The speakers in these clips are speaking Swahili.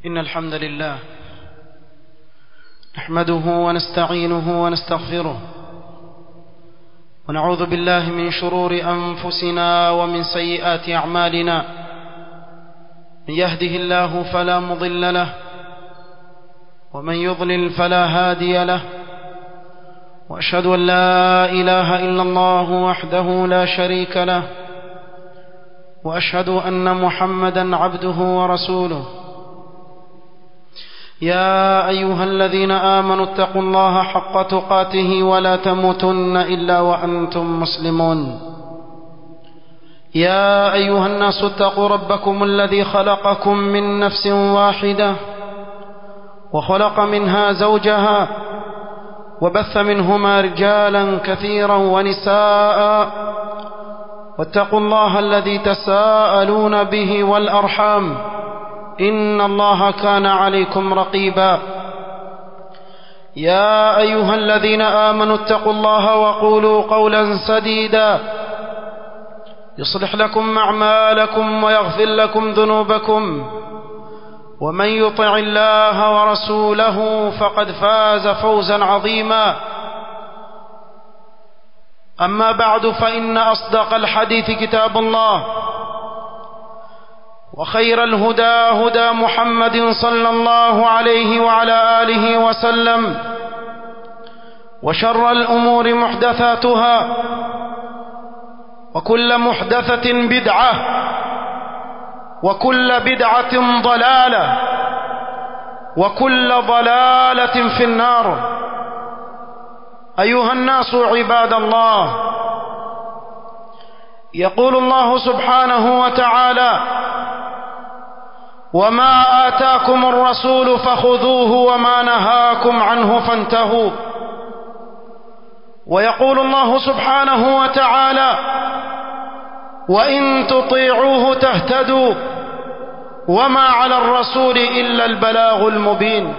إن الحمد لله نحمده ونستعينه ونستغفره ونعوذ بالله من شرور أنفسنا ومن سيئات أعمالنا من يهده الله فلا مضل له ومن يضلل فلا هادي له وأشهد أن لا إله إلا الله وحده لا شريك له وأشهد أن محمدا عبده ورسوله يا أيها الذين آمنوا اتقوا الله حق تقاته ولا تموتن إلا وأنتم مسلمون يا أيها الناس اتقوا ربكم الذي خلقكم من نفس واحدة وخلق منها زوجها وبث منهما رجالا كثيرا ونساء واتقوا الله الذي تساءلون به والأرحام إن الله كان عليكم رقيبا يا أيها الذين آمنوا اتقوا الله وقولوا قولا سديدا يصلح لكم أعمالكم ويغفر لكم ذنوبكم ومن يطع الله ورسوله فقد فاز فوزا عظيما أما بعد فإن أصدق الحديث كتاب الله وخير الهدى هدى محمد صلى الله عليه وعلى آله وسلم وشر الأمور محدثاتها وكل محدثة بدعة وكل بدعة ضلالة وكل ضلالة في النار أيها الناس عباد الله يقول الله سبحانه وتعالى وما آتاكم الرسول فخذوه وما نهاكم عنه فانتهوا ويقول الله سبحانه وتعالى وإن تطيعوه تهتدوا وما على الرسول إلا البلاغ المبين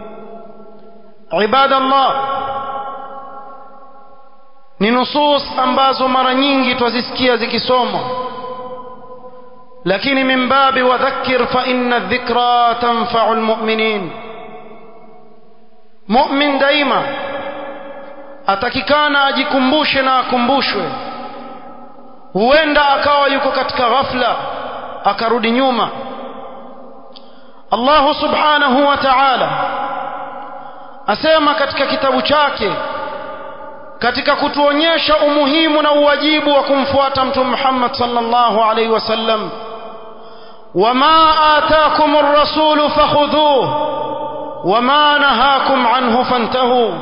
عباد الله ni nusus ambazo mara nyingi twazisikia zikisomwa lakini min babi wadhakkir fa inna dhikra tanfa'u almu'minin mu'min daima atakikana ajikumbushe na akumbushwe huenda akawa yuko katika ghafla akarudi nyuma Allah subhanahu wa ta'ala asema katika kitabu chake katika kutuonyesha umuhimu na uwajibu wa kumfuata mtume Muhammad sallallahu alaihi wasallam wama ataakum ar-rasul fakhudhuhu wama nahakum anhu fantahu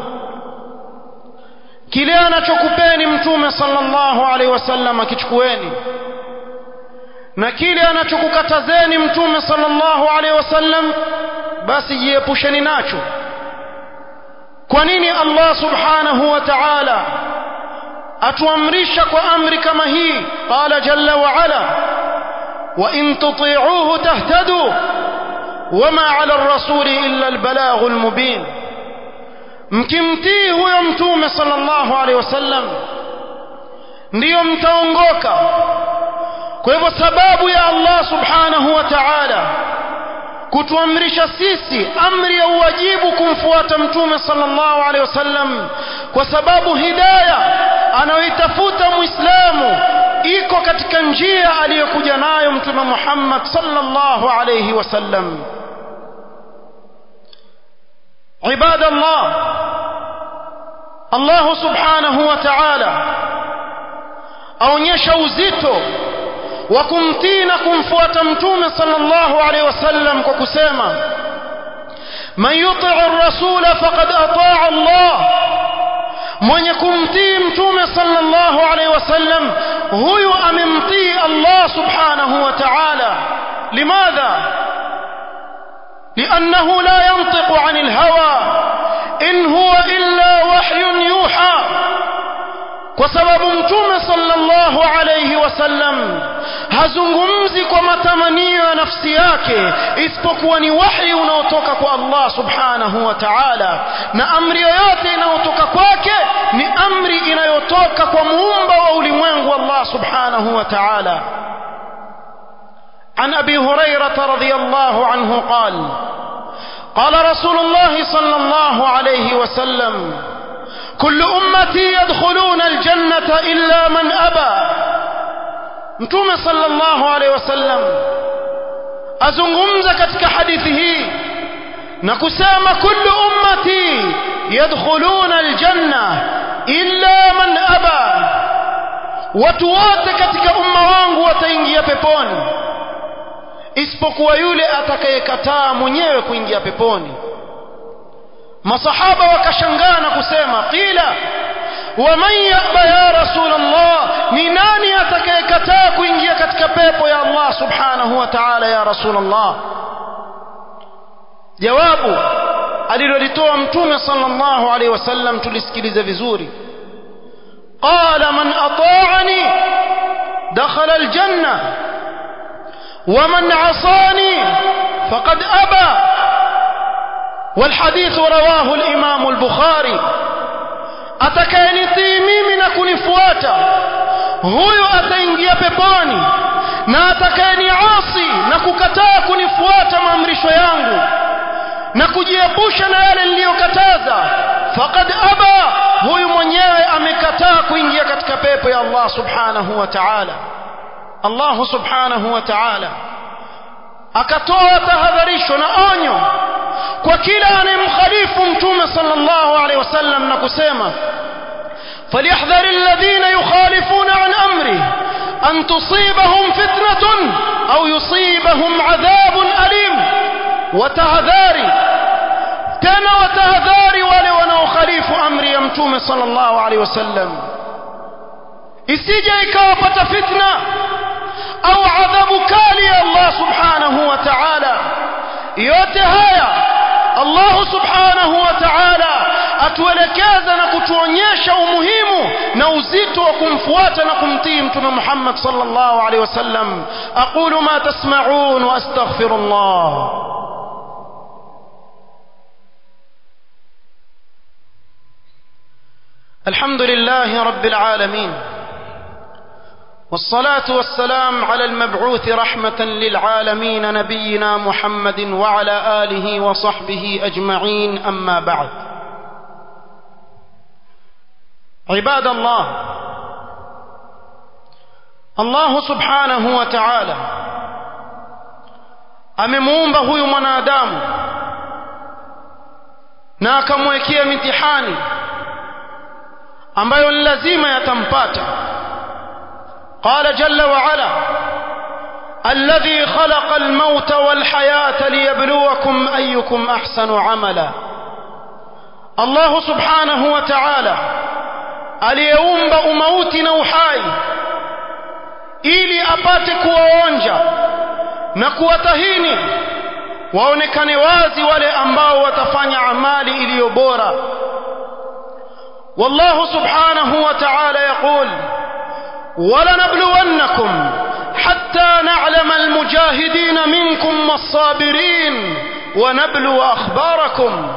kile anachokupeni mtume sallallahu alaihi wasallam akichukueni na kile anachokukatazeni mtume sallallahu alaihi wasallam basi jiepusheni nacho kwa nini Allah subhanahu wa ta'ala atuamrisha kwa amri kama hii qala jalla wa ala wa in tuti'uhu tahtadu wama 'ala ar-rasuli illa al-balaghu al-mubin mkimtii huyo mtume sallallahu alaihi wasallam ndiyo mtaongoka kwa hivyo sababu ya Allah subhanahu wa ta'ala kutuamrisha sisi amri ya uwajibu kumfuata mtume sallallahu alaihi wasallam kwa sababu hidaya anayoitafuta muislamu iko katika njia aliyokuja nayo mtume Muhammad sallallahu alaihi wasallam عباد الله الله سبحانه وتعالى aonyesha uzito wa kumtii na kumfuata mtume sallallahu alaihi wasallam kwa kusema man yuti ar-rasul faqad ataa Allah mwenye kumtii mtume sallallahu alaihi wasallam huyu amemtii Allah subhanahu wa ta'ala limadha لأنه لا ينطق عن الهوى إن هو إلا وحي يوحى kwa sababu mtume sallallahu alayhi wasallam hazungumzi kwa matamanio ya nafsi yake isipokuwa ni wahi unaotoka kwa Allah subhanahu wa ta'ala na amri yoyote inayotoka kwake ni amri inayotoka kwa muumba wa ulimwengu Allah subhanahu wa ta'ala عن أبي هريرة رضي الله عنه قال قال رسول الله صلى الله عليه وسلم كل أمتي يدخلون الجنة إلا من أبى متوم صلى الله عليه وسلم أزنغمز كتك حديثه نكسام كل أمتي يدخلون الجنة إلا من أبى وتوات كتك أمة وانgu wataingia peponi isipokuwa yule atakayekataa mwenyewe kuingia peponi masahaba wakashangaa na kusema qila waman yaba ya rasul allah ni nani atakayekataa kuingia katika pepo ya allah subhanahu wa ta'ala ya rasul allah jawabu alilolitoa mtume sallallahu alaihi wasallam tulisikilize vizuri qala man ata'ani dakhala aljanna ومن عصاني فقد أبى والحديث رواه الإمام البخاري atakayenitii mimi na kunifuata huyo ataingia peponi na atakayeniasi na kukataa kunifuata maamrisho yangu na kujiepusha na yale niliyokataza faqad aba huyu mwenyewe amekataa kuingia katika pepo ya Allah subhanahu wa ta'ala Allah subhanahu wa ta'ala akatoa tahadharisho na onyo kwa kila anayemkhalifu mtume sallallahu alaihi wasallam na kusema فليحذر الذين يخالفون عن امره ان تصيبهم فتنه او يصيبهم عذاب اليم وتهذاري تنا وتهذاري wale wanaokhalifu amri ya mtume sallallahu alaihi wasallam isije ikawapata fitna au adhabu kali ya Allah subhanahu wa ta'ala yote haya Allah subhanahu wa ta'ala atuelekeza na kutuonyesha umuhimu na uzito wa kumfuata na kumtii mtume Muhammad sallallahu alaihi wasallam aqulu ma tasma'un wa astaghfirullah الحمد لله رب العالمين والصلاة والسلام على المبعوث رحمة للعالمين نبينا محمد وعلى آله وصحبه أجمعين أما بعد عباد الله الله سبحانه وتعالى amemuumba huyu mwanadamu na akamwekea mitihani ambayo ni lazima yatampata قال جل وعلا الذي خلق الموت والحياة ليبلوكم أيكم أحسن عملا الله سبحانه وتعالى aliyeumba umauti na uhai ili apate kuwaonja na kuwatahini waonekane wazi wale ambao watafanya amali iliyo bora wallahu subhanahu wa ta'ala yaqul ولنبلونكم حتى نعلم المجاهدين منكم والصابرين ونبلو أخباركم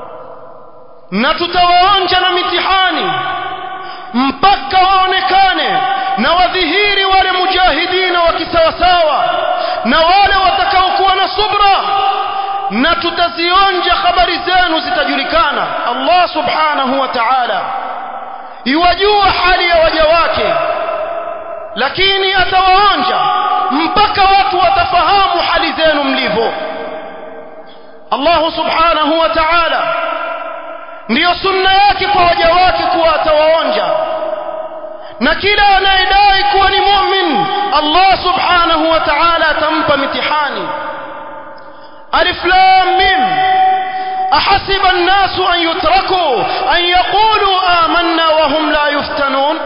نتتواonja na mitihani mpaka waonekane na wadhihiri wale mujahidina wa kisawasawa na wale watakaokuwa na subra na tutazionja habari zenu zitajulikana Allah subhanahu wa ta'ala iwajua hali ya waja wake lakini atawaonja mpaka watu watafahamu hali zenu mlivyo Allah subhanahu wa ta'ala ndiyo sunna yake kwa waja wake kuwa atawaonja na kila anayedai kuwa ni mu'min Allah subhanahu wa ta'ala atampa mitihani alif lam mim ahasiba an-nasu an yutraku an yaqulu amanna wa hum la yuftanun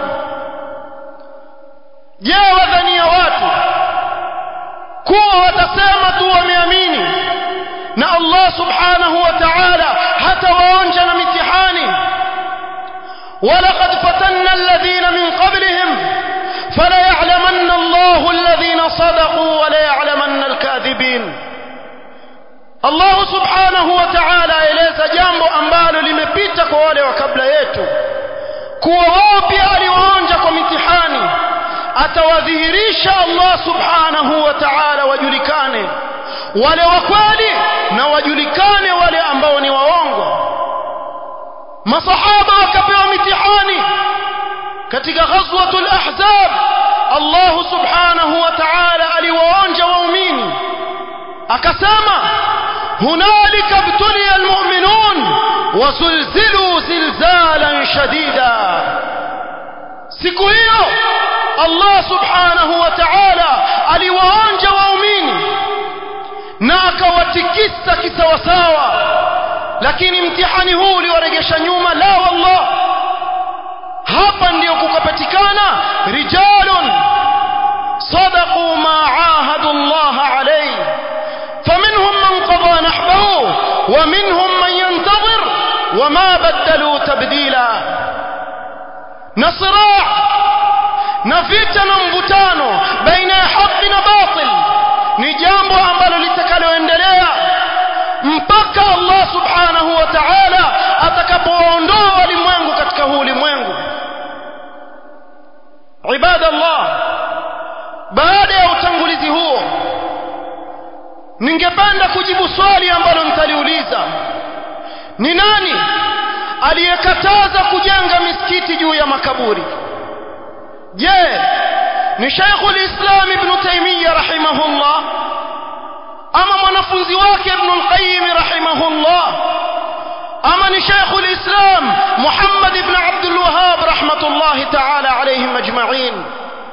je wadhania watu kuwa watasema tu wameamini na Allah subhanahu wa ta'ala hatawaonja na mitihani ولقد فتنا الذين من قبلهم فليعلمن الله الذين صدقوا وليعلمن الكاذبين الله سبحانه وتعالى eleza jambo ambalo limepita kwa wale wa kabla yetu kuwa wao pia aliwaonja kwa mitihani atawadhihirisha Allah subhanahu wa ta'ala wajulikane wale wa kweli na wajulikane wale masahaba wakapewa mitihani katika ghazwatul ahzab Allah subhanahu wa ta'ala aliwaonja waumini akasema hunalika ibtuliya almu'minun wazulzilu zilzalan shadida siku hiyo Allah subhanahu wa ta'ala aliwaonja waumini na akawatikisa kisawasawa lakini mtihani huu uliwaregesha nyuma la wallah hapa ndio kukapatikana rijalun صدقوا ما عاهدوا الله عليه فمنهم من قضى نحبه ومنهم من ينتظر وما بدلوا تبديلا نصراع نفيتنا mvutano baina ya haki na batil ni jambo ambalo litakaloendelea mpaka Allah subhanahu wa ta'ala atakapoondoa walimwengu katika huu ulimwengu ibadallah baada ya utangulizi huo ningependa kujibu swali ambalo nitaliuliza ni nani aliyekataza kujenga misikiti juu ya makaburi je ni Sheikhul Islam Ibn Taymiyyah rahimahullah ama mwanafunzi wake Ibn al-Qayyim rahimahullah ama ni Sheikhul Islam Muhammad ibn Abdul Wahhab rahmatullahi ta'ala alayhim ajma'in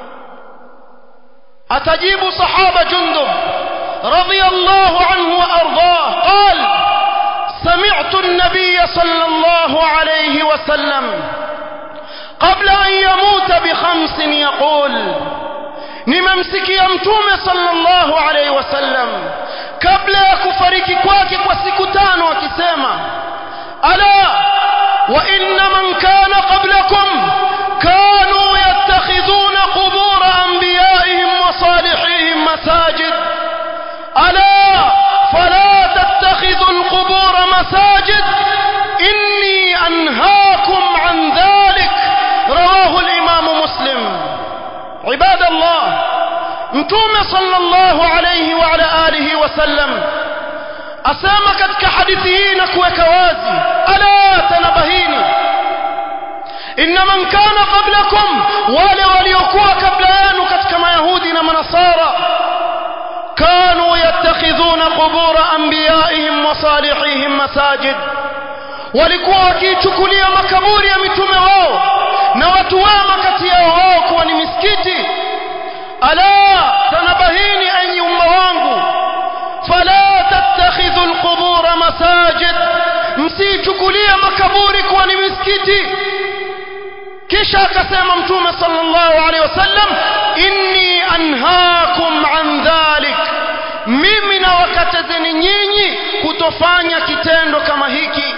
أتجيب صحابة جندب رضي الله عنه وأرضاه قال سمعت النبي صلى الله عليه وسلم قبل أن يموت بخمس يقول nimemsikia ya mtume sallallahu alaihi wasallam kabla ya kufariki kwake kwa siku tano akisema ala wa inna man kana qablakum kanu yattakhidhuna qubur anbiyaihim wa salihihim masajid ala fala tattakhidhu alqubur masajid inni anhaakum an dhalik rawahu al-imam muslim عباد الله متوم صلى الله عليه وعلى آله وسلم أسامة كتك حديثين كوك وازي ألا تنبهيني إن من كان قبلكم wale waliokuwa kabla yenu katika mayahudi na manasara kanu yattakhidhuna qubura anbiyaihim wa salihihim masajid walikuwa wakiichukulia makaburi ya mitume wao na watu wema kati yao wao kuwa ni misikiti ala tanabahini enyi umma wangu fala tattakhidhu alqubura masajid msichukulie makaburi kuwa ni misikiti kisha akasema mtume sallallahu alaihi wasallam inni anhaakum an dhalik mimi na wakatazeni nyinyi kutofanya kitendo kama hiki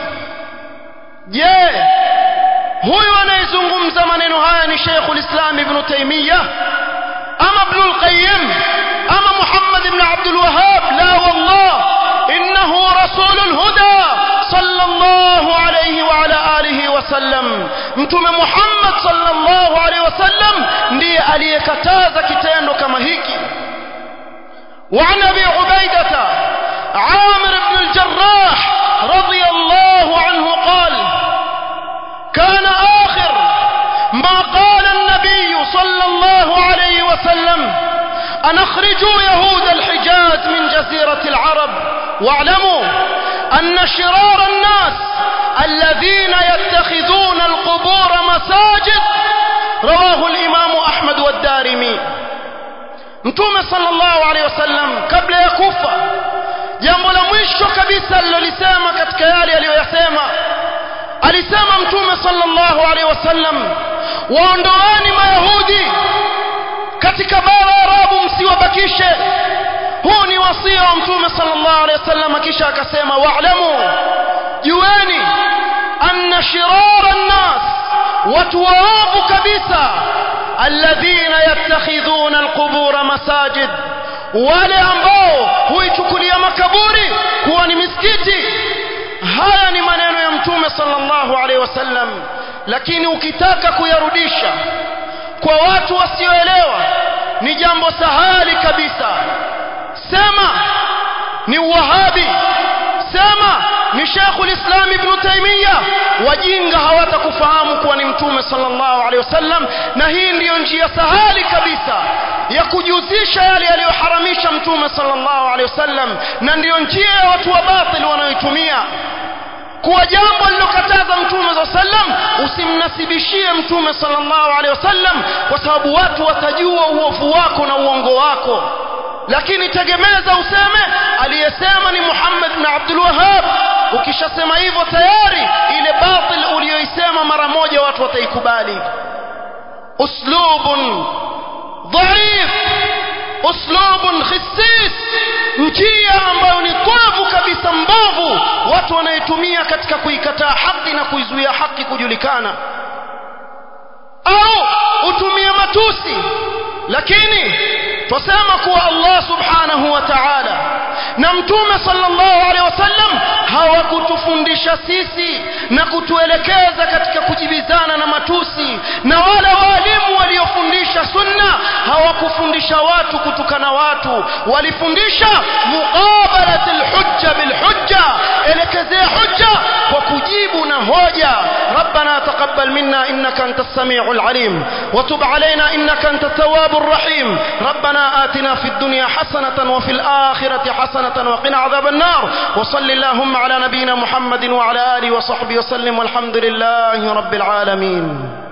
je huyu anayezungumza maneno haya ni Sheikhul Islam Ibn Taymiyyah ama Ibn al-Qayyim ama Muhammad ibn Abdul Wahhab la wallah innahu rasulul huda sallallahu alayhi wa ala alihi wasallam mtume Muhammad sallallahu alayhi wasallam ndiye aliyekataza kitendo kama hiki وعن ابي عبيده عامر بن الجراح رضي الله عنه قال كان آخر ما قال النبي صلى الله عليه وسلم أن اخرجوا يهود الحجاز من جزيرة العرب واعلموا أن شرار الناس الذين يتخذون القبور مساجد رواه الإمام أحمد والدارمي mtume sallallahu alaihi wasallam kabla ya kufa jambo la mwisho kabisa alilolisema katika yale aliyoyasema alisema mtume sallallahu alaihi wasallam waondoeni mayahudi katika bara arabu msiwabakishe huu ni wasia wa mtume sallallahu alaihi wasallam kisha akasema wa'lamu jueni anna shirara nnas watu waovu kabisa alladhina yattakhidhuna alqubura masajid wale ambao huichukulia makaburi kuwa ni misikiti haya ni maneno ya mtume sallallahu alaihi wasallam lakini ukitaka kuyarudisha kwa watu wasioelewa ni jambo sahali kabisa sema ni uwahabi sema ni Sheikh al-Islam Ibn Taymiyyah wajinga hawatakufahamu kuwa ni mtume sallallahu alaihi wasallam na hii ndiyo njia sahali kabisa ya kujuzisha yale aliyoharamisha mtume sallallahu alaihi wasallam na ndiyo njia ya watu wa batil wanayoitumia kuwa jambo alilokataza mtume za sallam usimnasibishie mtume sallallahu alaihi wasallam kwa sababu watu watajua uovu wako na uongo wako lakini tegemeza useme aliyesema ni Muhammad bin Abdul Wahhab ukishasema hivyo tayari ile batil uliyoisema mara moja watu wataikubali uslubun dhaif uslubun khissis njia ambayo ni kwavu kabisa mbovu watu wanaitumia katika kuikataa haki na kuizuia haki kujulikana au utumie matusi lakini twasema kuwa Allah subhanahu wa ta'ala na mtume sallallahu alaihi wasallam hawakutufundisha sisi na kutuelekeza katika kujibizana na matusi na wala walimu waliofundisha sunna hawakufundisha watu kutukana watu walifundisha muqabalatul hujja bil hujja elekezea hujja kwa kujibu na hoja ربنا تقبل منا إنك أنت السميع العليم وتب علينا إنك أنت التواب الرحيم ربنا آتنا في الدنيا حسنة وفي الآخرة حسنة وقنا عذاب النار وصل اللهم على نبينا محمد وعلى آله وصحبه وسلم والحمد لله رب العالمين